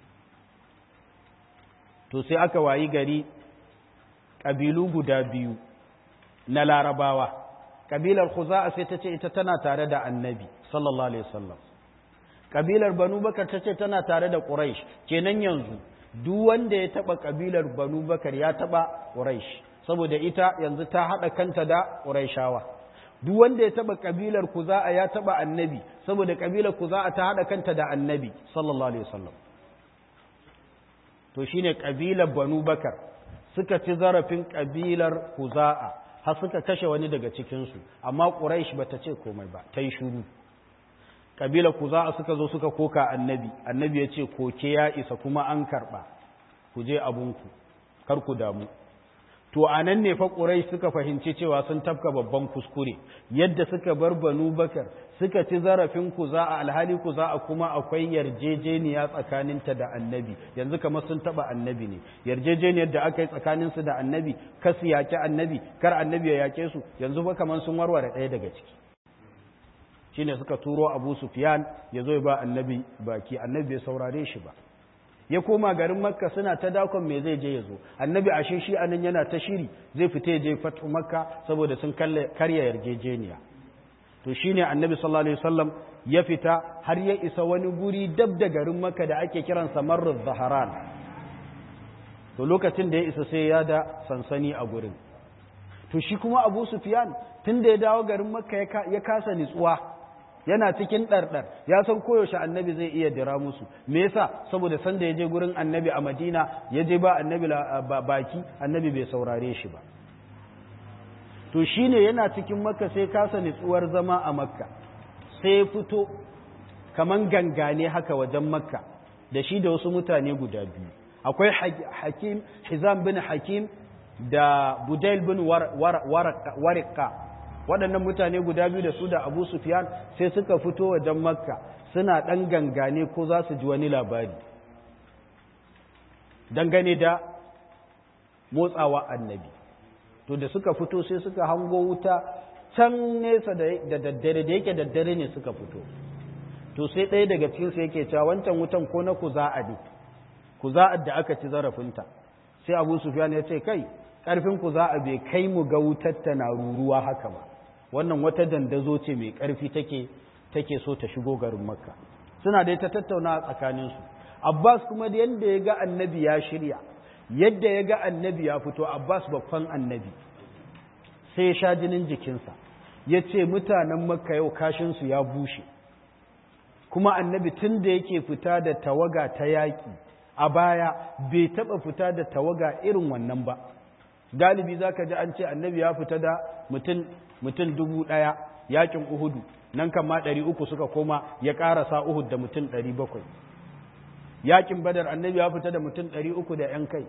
A: to sai aka wayi gari ƙabilu guda biyu na larabawa ƙabilar khuza'a sai ta ce ita tana tare da annabi sallallahu alaihi wasallam ƙabilar banu bakar ta ce tana tare da quraish kenan yanzu duk wanda ya taba ƙabilar banu bakar ya taba quraish saboda ita yanzu ta hada kanta da quraishawa duk wanda ya taba kabilar kuza'a ya taba annabi saboda kabilar kuza'a ta hada kanta da annabi sallallahu alaihi wasallam to shine kabilar banu bakar suka ci zarafin kabilar kuza'a har suka kashe wani daga cikin su amma quraish bata ce komai ba ta yi shuru kabilar kuza'a suka zo suka koka annabi annabi ya ce koke ya isa kuma an karba ku je abunku kar ku damu to a nan ne fa ƙurai suka fahimci cewa sun tafka babban kuskure yadda suka bar banu bakar suka ci zarafin ku za a alhali ku za a kuma akwai yarjejeniya tsakaninta da annabi yanzu kamar sun taba annabi ne yarjejeniyar da aka yi tsakaninsu da annabi kar su yaƙi annabi kar annabi ya yaƙe su yanzu ba kamar sun warware ɗaya daga ciki shine suka turo abu sufyan ya zo ya ba annabi baki annabi bai saurare shi ba ya koma garin makka suna ta dakon me zai je ya zo annabi ashe shi anan yana ta shiri zai fita ya je fatu makka saboda sun karya yarjejeniya to shine annabi sallallahu alaihi wasallam ya fita har ya isa wani guri dab da garin makka da ake kiransa marruz zaharan to lokacin da ya isa sai ya da sansani a gurin to shi kuma abu sufyan tun da ya dawo garin makka ya kasa nitsuwa yana cikin ɗarɗar ya san koyaushe annabi zai iya dira musu me yasa saboda san da ya je gurin annabi a madina ya je ba annabi baki annabi bai saurare shi ba to shine yana cikin makka sai kasa nitsuwar zama a makka sai fito kaman gangane haka wajen makka da shi da wasu mutane guda biyu akwai hakim hizam bin hakim da budail bin warqa waɗannan mutane guda biyu da su da abu sufyan sai suka fito wajen makka suna ɗan gangane ko za su ji wani labari dangane da motsawa annabi to da suka fito sai suka hango wuta can nesa da daddare da yake daddare ne suka fito to sai ɗaya daga cikinsu yake cewa wancan wutan ko na kuza'a ne kuza'ar da aka ci zarafinta sai abu sufyan ya ce kai ƙarfin kuza'a bai kai mu ga wutar ta na ruruwa haka ba wannan wata dandazo ce mai ƙarfi take take so ta shigo garin makka suna da ta tattauna a tsakaninsu abbas kuma da yadda ya ga annabi ya shirya yadda ya ga annabi ya fito abbas babban annabi sai ya sha jinin jikinsa ya ce mutanen makka yau kashinsu ya bushe kuma annabi tun da yake fita da tawaga ta yaƙi a baya bai taɓa fita da tawaga irin wannan ba galibi za ka ji an ce annabi ya fita da mutum dubu ɗaya yakin uhudu nan kan ma ɗari uku suka koma ya ƙarasa uhud da mutum ɗari bakwai yakin badar annabi ya fita da mutum ɗari uku da ‘yan kai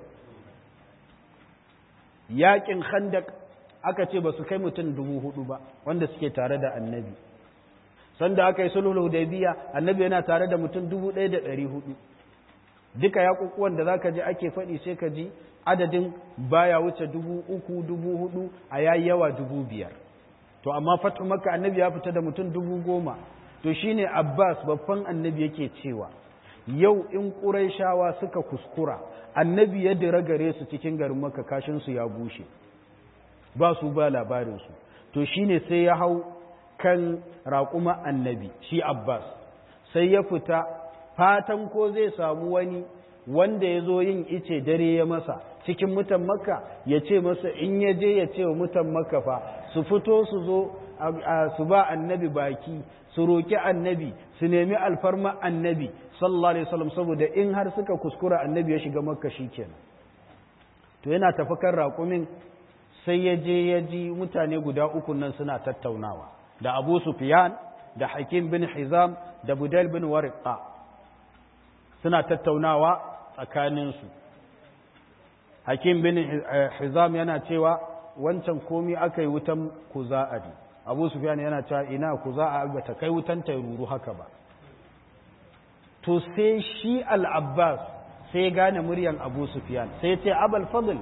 A: yakin khandak aka ce ba su kai mutum dubu hudu ba wanda suke tare da annabi sanda aka yi sulhul hudaybiya annabi yana tare da mutum dubu ɗaya da ɗari hudu duka yaƙuƙuwan da za ka ji ake faɗi sai ka ji adadin baya wuce dubu uku dubu hudu a yayi yawa dubu biyar to amma fatu maka annabi ya fita da mutum dubu goma to shine abbas babban annabi yake cewa yau in ƙuraishawa suka kuskura annabi ya dira gare su cikin garin maka kashinsu ya bushe ba su ba labarinsu to shine sai ya hau kan raƙuma annabi shi abbas sai ya fita fatan ko zai samu wani wanda ya zo yin ice dare ya masa cikin mutan makka ya ce masa in ya je ya ce wa mutan makka fa su fito su zo su ba annabi baki su roƙi annabi su nemi alfarma annabi sallallahu alaihi wasallam saboda in har suka kuskura annabi ya shiga makka shikenan to yana tafi kan raƙumin sai ya je ya ji mutane guda uku nan suna tattaunawa da abu sufyan da hakim bin hizam da budal bin wariqa suna tattaunawa tsakaninsu hakim bin hizam yana cewa wancan komi aka yi wutan kuza'ari abu sufyan yana cewa ina kuza'a ba ta kai wutan ta ruru haka ba to sai shi al-abbas sai gane muryan abu sufyan sai ce abul fadl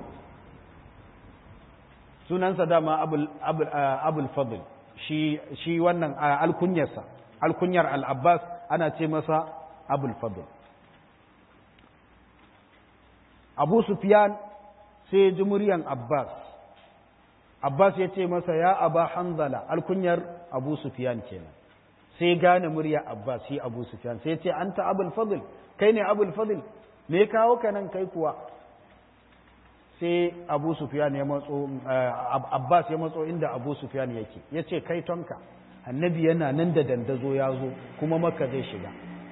A: sunansa dama abul fadl shi shi wannan alkunyarsa alkunyar al-abbas ana ce masa abul fadl abu sufyan sai ya ji muryan abbas abbas ya ce masa ya aba hanzala alkunyar abu sufyan kenan sai gane murya abbas shi abu sufyan sai ya ce anta abul fadl kai ne abul fadl me kawo ka nan kai kuwa sai abu sufyan ya matso abbas ya matso inda abu sufyan yake ya ce kai tonka annabi yana nan da dandazo ya zo kuma maka zai shiga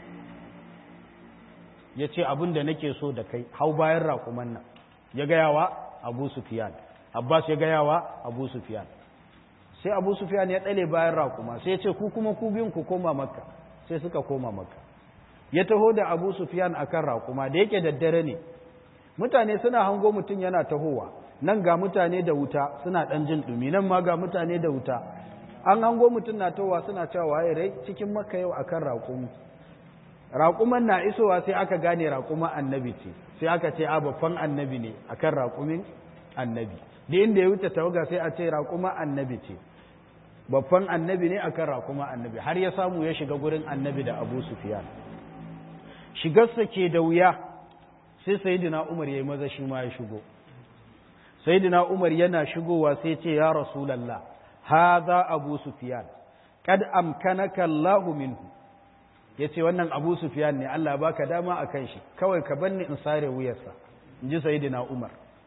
A: ya ce abin da nake so da kai hau bayan raƙuman nan ya gayawa abu sufyan abbas ya gayawa abu sufyan sai abu sufyan ya ɗale bayan raƙuma sai ya ce ku kuma ku biyun ku koma makka sai suka koma makka ya taho da abu sufyan akan raƙuma da yake daddare ne mutane suna hango mutum yana tahowa nan ga mutane da wuta suna ɗan jin ɗumi nan ma ga mutane da wuta an hango mutum na tahowa suna cewa waye rai cikin makka yau akan raƙumi raƙuman na isowa sai aka gane raƙuma annabi ce sai aka ce a babban annabi ne akan raƙumin annabi da inda ya wuce tawaga sai a ce raƙuma annabi ce babban annabi ne akan raƙuma annabi har ya samu ya shiga gurin annabi da abu sufiyan shigarsa ke da wuya sai sayidina umar ya yi maza shi ma ya shigo sayidina umar yana shigowa sai ce ya rasulallah haza abu sufiyan kad amkanaka Allahu minhu ya ce wannan abu sufiyan ne Allah baka dama a kan shi kawai ka banni in sare wuyarsa in ji sayidina umar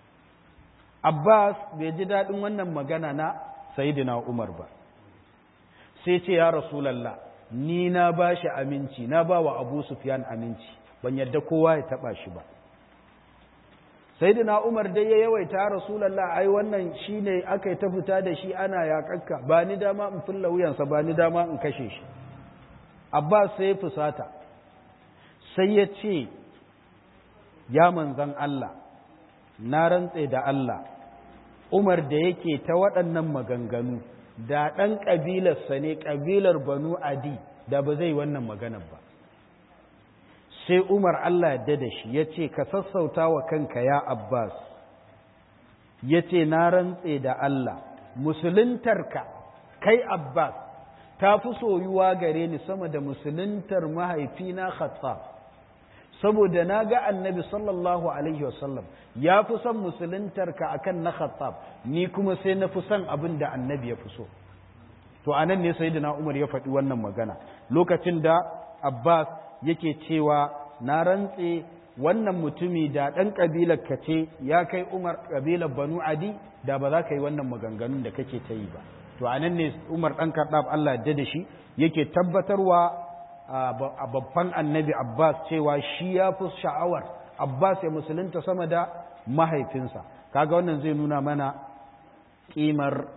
A: abbas bai ji daɗin wannan magana na sayidina umar ba sai ce ya rasulallah ni na ba shi aminci na ba wa abu sufiyan aminci ban yadda kowa ya taɓa shi ba sayidina umar dai ya yawaita ya rasulallah ai wannan shi ne aka yi ta fita da shi ana yaƙakka ba ni dama in fulla wuyansa ba ni dama in kashe shi Abbas sai ya fusata sai ya ce ya manzan Allah na rantse da Allah Umar da yake ta waɗannan maganganu da ɗan ƙabilarsa ne ƙabilar banu adi da ba zai wannan maganar ba sai Umar Allah ya da shi ya ce ka sassauta wa kanka ya Abbas ya ce na rantse da Allah musuluntarka kai Abbas ta fi soyuwa gare ni sama da musuluntar mahaifina khattab saboda na ga annabi sallallahu alaihi wasallam ya fi son musuluntarka akan na khattab ni kuma sai na fi son abin da annabi ya fi so to anan ne sayyidina umar ya faɗi wannan magana lokacin da abbas yake cewa na rantse wannan mutumi da ɗan ƙabilar ka ce ya kai umar ƙabilar banu adi da ba za ka yi wannan maganganun da kake ta yi ba to anan ne Umar dan Khattab Allah ya da shi yake tabbatarwa a babban annabi Abbas cewa shi ya fi sha'awar Abbas ya musulunta sama da mahaifinsa kaga wannan zai nuna mana kimar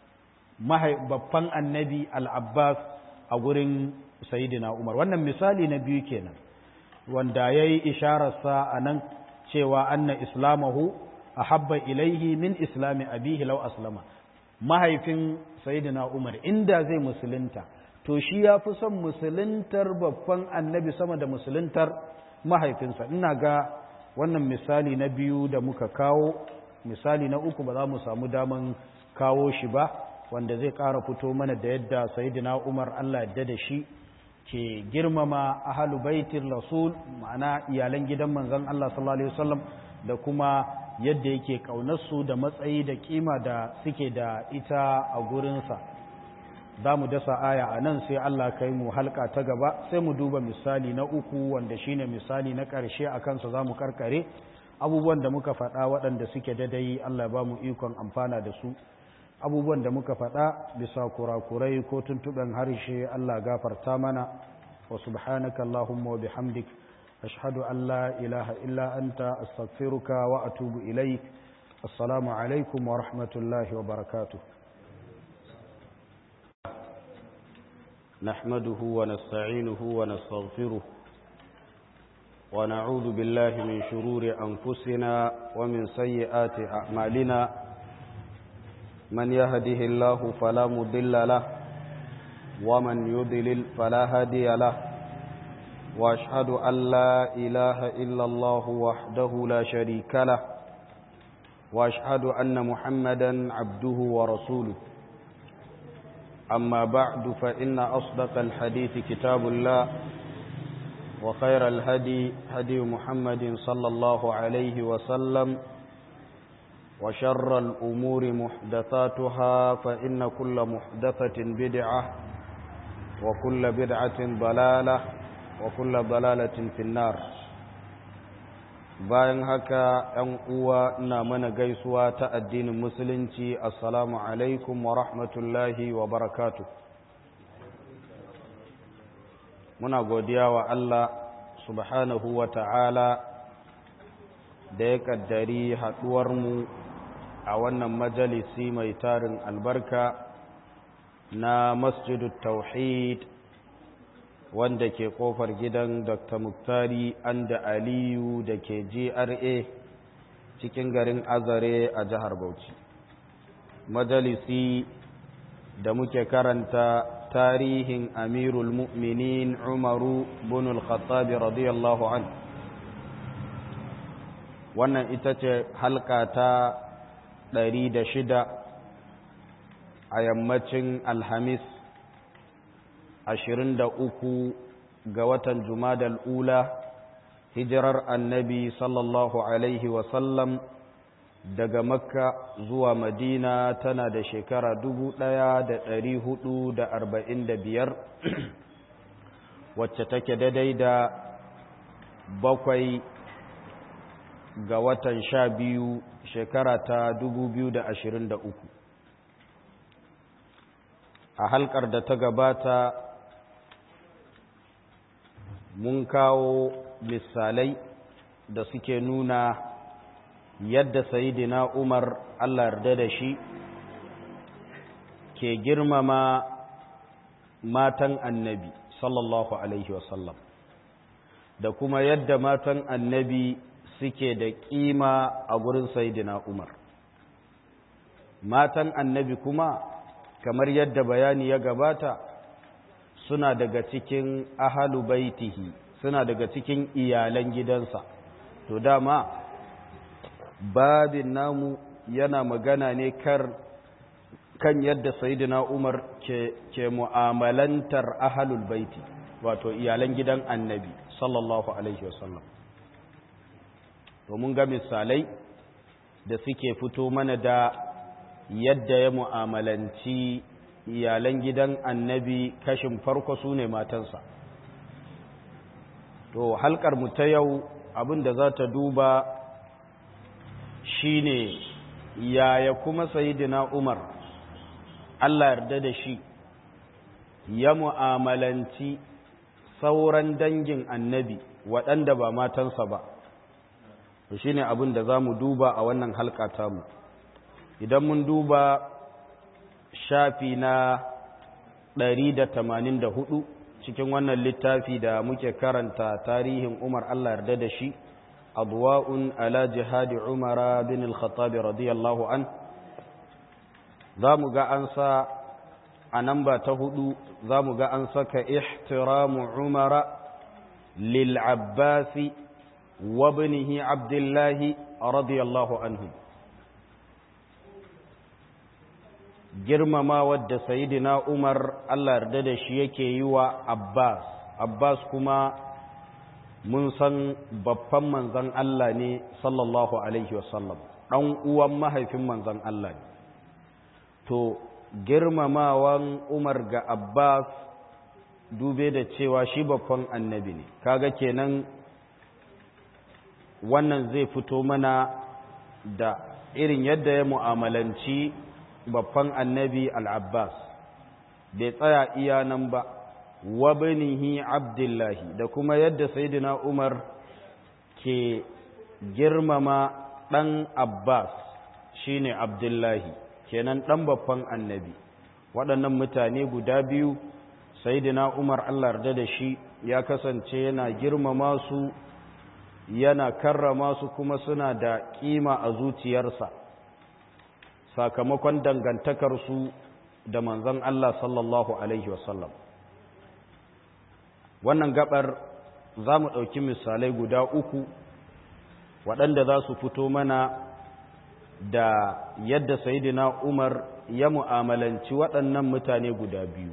A: babban annabi al-Abbas a gurin Sayyidina Umar wannan misali na biyu kenan wanda yayi ishararsa a nan cewa anna islamahu ahabba ilaihi min islami abihi law aslama mahaifin sayidina Umar inda zai musulunta to shi ya fi son musuluntar babban annabi sama da musuluntar mahaifinsa ina ga wannan misali na biyu da muka kawo misali na uku ba za mu samu daman kawo shi ba wanda zai ƙara fito mana da yadda sayidina Umar Allah yadda da shi ke girmama ahalu baitin rasul ma'ana iyalan gidan manzon Allah sallallahu alaihi wasallam da kuma yadda yake ƙaunarsu da matsayi da kima da suke da ita a gurinsa za mu dasa aya a nan sai Allah kai mu halka ta gaba sai mu duba misali na uku wanda shine misali na ƙarshe a kansa za mu karkare abubuwan da muka faɗa waɗanda suke dadai Allah ba mu ikon amfana da su abubuwan da muka faɗa bisa kurakurai ko tuntuɓen harshe Allah gafarta mana wa subhanaka Allahumma wa bihamdik أشهد أن لا إله إلا أنت أستغفرك وأتوب إليك السلام عليكم ورحمة الله وبركاته نحمده ونستعينه ونستغفره ونعوذ بالله من شرور أنفسنا ومن سيئات أعمالنا من يهده الله فلا مضل له ومن يضلل فلا هادي له واشهد ان لا اله الا الله وحده لا شريك له واشهد ان محمدا عبده ورسوله اما بعد فان اصدق الحديث كتاب الله وخير الهدي هدي محمد صلى الله عليه وسلم وشر الامور محدثاتها فان كل محدثه بدعه وكل بدعه ضلاله وكل ضلالة في النار bayan haka ‘yan uwa ina mana gaisuwa ta addinin musulunci assalamu alaikum wa rahmatullahi wa barakatu muna godiya wa Allah subhanahu wa ta'ala da ya kaddari haɗuwarmu a wannan majalisi mai tarin albarka na masjidu tauhid wanda ke kofar gidan dr muktari anda aliyu da ke gra cikin garin azare a jihar bauchi majalisi da muke karanta tarihin amirul mu'minin umaru bin al-khattabi radiyallahu an wannan ita ce halka ta ɗari da shida a yammacin alhamis ashirin da uku ga watan Jumadal ula hijirar annabi sallallahu Alaihi wasallam daga makka zuwa madina tana da shekara dubu ɗaya da ɗari hudu da arba'in da biyar wacce take daidai da bakwai ga watan sha biyu shekara ta dubu biyu da ashirin da uku a halkar da ta gabata mun kawo misalai da suke nuna yadda sayidina umar allah yarda da shi ke girmama matan annabi sallallahu alaihi wasallam da kuma yadda matan annabi suke da kima a gurin sayidina umar matan annabi kuma kamar yadda bayani ya gabata suna daga cikin ahalu baitihi suna daga cikin iyalan gidansa to dama babin namu yana magana ne kar kan yadda sayyidina Umar ke, ke mu'amalantar ahalul baiti wato iyalan gidan annabi sallallahu alaihi wasallam domin ga misalai da suke fito mana da yadda ya mu'amalanci iyalan gidan annabi kashin farko su ne matansa to halkar mu ta yau abin da za ta duba shine yaya kuma sayidina umar allah yarda da shi ya mu'amalanci sauran dangin annabi waɗanda ba matansa ba to shine abin da za mu duba a wannan halka tamu idan mun duba shafi na ɗari da tamanin da hudu cikin wannan littafi da muke karanta tarihin Umar Allah yarda da shi adwa'un ala jihadi Umar bin al-Khattab radiyallahu an zamu ga an sa a namba ta hudu zamu ga an saka ihtiramu Umar lil Abbas wa ibnihi Abdullah radiyallahu anhu girmama wadda sayidina Umar Allah yarda da shi yake yi wa Abbas Abbas kuma mun san babban manzon Allah ne sallallahu alaihi wasallam dan uwan mahaifin manzon Allah ne to girmamawan Umar ga Abbas dube da cewa shi babban annabi ne kaga kenan wannan zai fito mana da irin yadda ya mu'amalanci babban annabi al'abbas bai tsaya iya nan ba wa banihi abdullahi da kuma yadda saidina umar ke girmama ɗan abbas shine abdullahi kenan ɗan babban annabi waɗannan mutane guda biyu saidina umar allah yarda da shi ya kasance yana girmama su yana karrama su kuma suna da ƙima a zuciyarsa sakamakon dangantakarsu da manzon Allah sallallahu Alaihi wasallam. Wannan gabar za mu ɗauki misalai guda uku waɗanda za su fito mana da yadda Sayyidina Umar ya mu'amalanci waɗannan mutane guda biyu.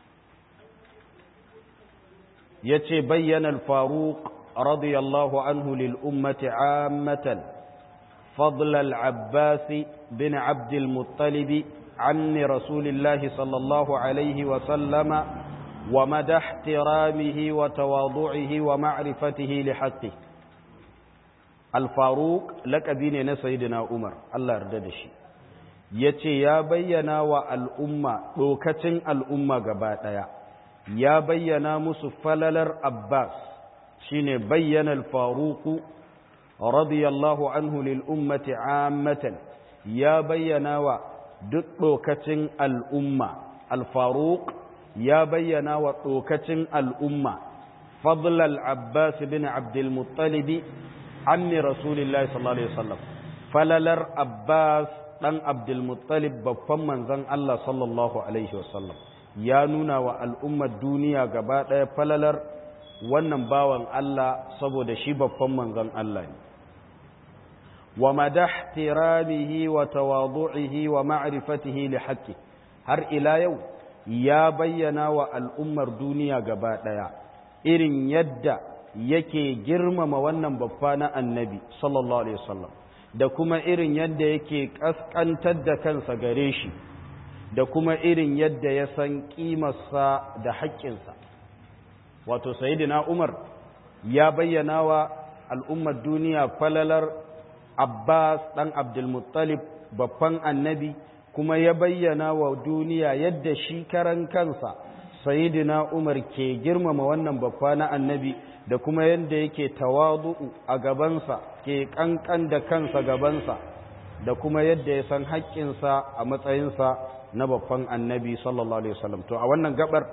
A: Ya ce bayyana al-Faruq radiyallahu anhu lil ummati ammatan فضل العباس بن عبد المطلب عن رسول الله صلى الله عليه وسلم ومدى احترامه وتواضعه ومعرفته لحقه al-faruq laƙabi ne na sayyidina umar Allah yarda da shi ya ce ya bayyana wa al'umma ɗokacin al'umma gaba ɗaya ya bayyana musu falalar abbas shine bayyana al-faruku radiyallahu anhu lil ummati ammatan ya bayyana wa duk ɗokacin al'umma al-faruk ya bayyana wa ɗokacin al'umma fadlal abbas bin abdulmuttalibi ammi rasulillahi sallallahu alaihi wasallam falalar abbas ɗan abdulmuttalib babban manzan Allah sallallahu Alaihi wasallam ya nuna wa al'ummar duniya gaba ɗaya falalar wannan bawan Allah saboda shi babban manzan Allah ne. wa madahtiramihi wa tawadu'ihi wa ma'rifatihi li haqqi har ila yau ya bayyana wa al'ummar duniya gaba ɗaya irin yadda yake girmama wannan babba na annabi sallallahu alaihi wasallam da kuma irin yadda yake ƙasƙantar da kansa gare shi da kuma irin yadda ya san ƙimarsa da haƙƙinsa wato sayidina umar ya bayyana wa al'ummar duniya falalar abbas ɗan abdulmuttalib babban annabi kuma ya bayyana wa duniya yadda shi karan kansa sayidina umar ke girmama wannan babba na annabi da kuma yadda yake tawadu'u a gabansa ke kankan da kansa gabansa da kuma yadda ya san haƙƙinsa a matsayinsa na babban annabi sallallahu alaihi wasallam to a wannan gabar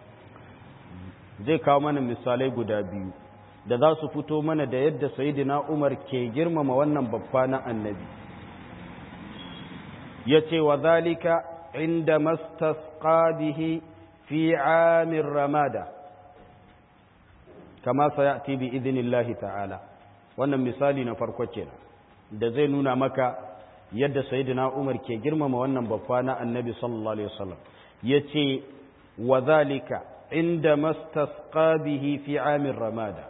A: zai kawo mana misalai guda biyu da za su fito mana da yadda sayyidina Umar ke girmama wannan babba na annabi yace wa zalika inda mastasqa bihi fi amir ramada kama sayati bi idnillahi ta'ala wannan misali na farko kenan da zai nuna maka yadda sayyidina Umar ke girmama wannan babba na Annabi sallallahu alaihi wasallam yace wa zalika inda mastasqa bihi fi amir ramada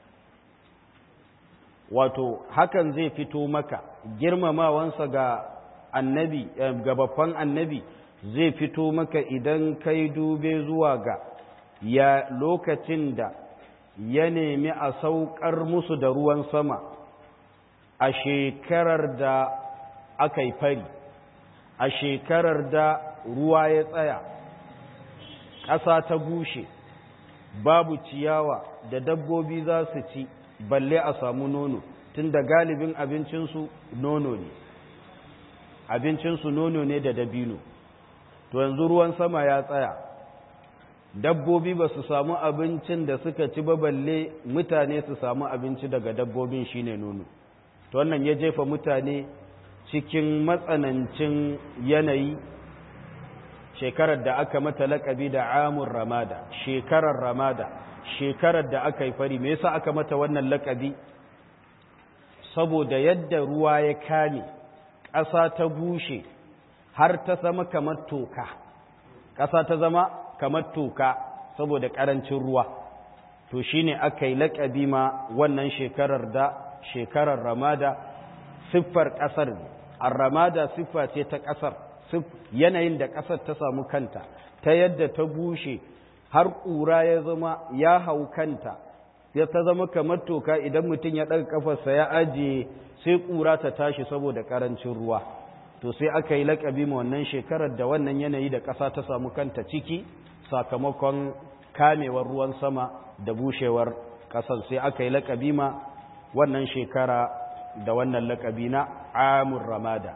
A: wato hakan zai fito maka girmamawansa ga annabi ga babban annabi zai fito maka idan kai dube zuwa ga ya lokacin da ya nemi a saukar musu da ruwan sama a shekarar da aka yi fari a shekarar da ruwa ya tsaya ƙasa ta bushe babu ciyawa da dabbobi za su ci balle a samu nono tunda galibin abincinsu nono ne abincinsu nono ne da dabino to yanzu ruwan sama ya tsaya dabbobi ba su samu abincin da suka ci ba balle mutane su samu abinci daga dabbobin shine nono to wannan ya jefa mutane cikin matsanancin yanayi shekarar da aka mata laƙabi da amur ramada shekarar ramada shekarar da aka yi fari me yasa aka mata wannan laƙabi saboda yadda ruwa ya kame ƙasa ta bushe har ta zama kamar toka ƙasa ta zama kamar toka saboda ƙarancin ruwa to shine aka yi laƙabi ma wannan shekarar da shekarar ramada siffar ƙasar a ramada siffa ce ta ƙasar yanayin da ƙasar ta samu kanta ta yadda ta bushe har ƙura ya zama ya hau kanta ya ta zama kamar toka idan mutum ya ɗaga ƙafarsa ya ajiye sai ƙura ta tashi saboda ƙarancin ruwa to sai aka yi laƙabi ma wannan shekarar da wannan yanayi da ƙasa ta samu kanta ciki sakamakon kamewar ruwan sama da bushewar ƙasar sai aka yi laƙabi ma wannan shekara da wannan laƙabi na amur ramada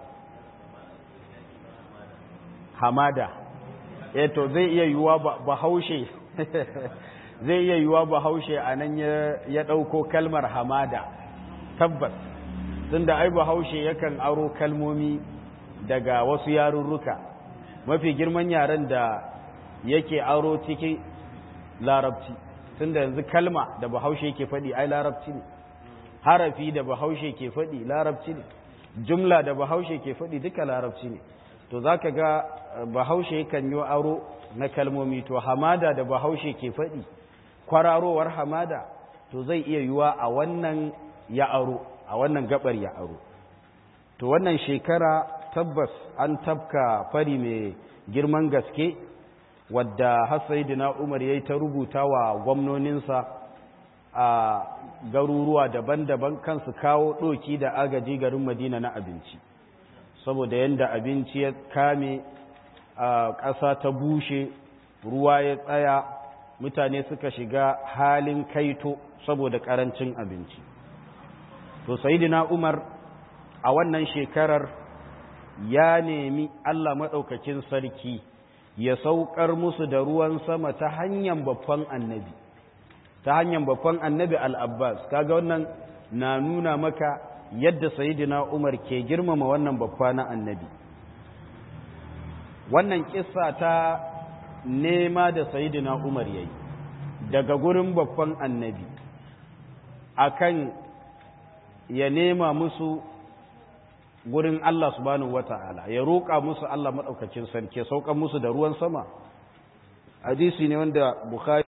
A: hamada eh to zai iya yiwuwa bahaushe zai iya yiwuwa bahaushe a nan ya ɗauko kalmar hamada tabbas tunda ai bahaushe yakan aro kalmomi daga wasu yarurruka mafi girman yaren da yake aro ciki larabci tunda yanzu kalma da bahaushe yake faɗi ai larabci ne harafi da bahaushe ke faɗi larabci ne jumla da bahaushe ke faɗi duka larabci ne to za ka ga bahaushe kan yi aro na kalmomi to hamada da bahaushe ke faɗi kwararowar hamada to zai iya yiwa a wannan ya aro a wannan gabar ya aro to wannan shekara tabbas an tabka fari mai girman gaske wadda hasaidina umar ya yi ta rubuta wa gwamnoninsa a garuruwa daban-daban kansu kawo ɗoki da agaji garin madina na abinci saboda yadda abinci ya kame a ƙasa ta bushe ruwa ya tsaya mutane suka shiga halin kaito saboda ƙarancin abinci to sayidina umar a wannan shekarar ya nemi allah maɗaukakin sarki ya saukar musu da ruwan sama ta hanyar babban annabi ta hanyar babban annabi al'abbas kaga wannan na nuna maka yadda sayidina umar ke girmama wannan babba na annabi wannan kissa ta nema da sayidina umar yayi daga gurin babban annabi akan ya nema musu gurin Allah subhanahu wata'ala ya roƙa musu Allah maɗaukacin sarki ya sauka musu da ruwan sama hadisi ne wanda Bukhari